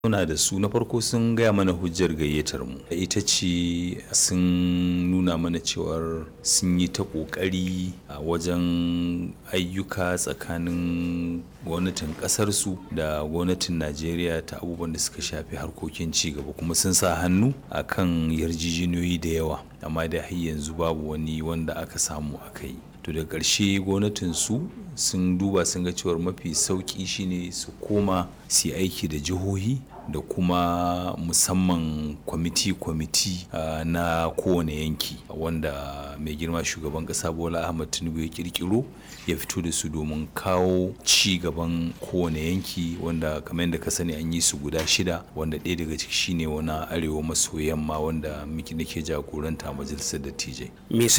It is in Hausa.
Muna da su na farko sun gaya mana hujjar gayyatar mu ita ce sun nuna mana cewar sun yi ta ƙoƙari a wajen ayyuka tsakanin gwamnatin ƙasarsu da gwamnatin Najeriya ta abubuwan da suka shafi harkokin ci gaba kuma sun sa hannu a kan yarjejeniyoyi da yawa amma da har yanzu babu wani wanda aka samu aka yi. To da ƙarshe gwamnatin su sun duba sun ga cewar mafi sauƙi shine su koma su yi aiki da jihohi da kuma musamman kwamiti kwamiti na kowane yanki wanda mai girma shugaban ƙasa Bola Ahmad Tinubu ya ƙirƙiro ya fito da su domin kawo ci gaban kowane yanki wanda kamar yadda ka sani an yi su guda shida wanda ɗaya daga ciki shine wani arewa maso yamma wanda muke nake jagoranta a majalisar dattijai. Me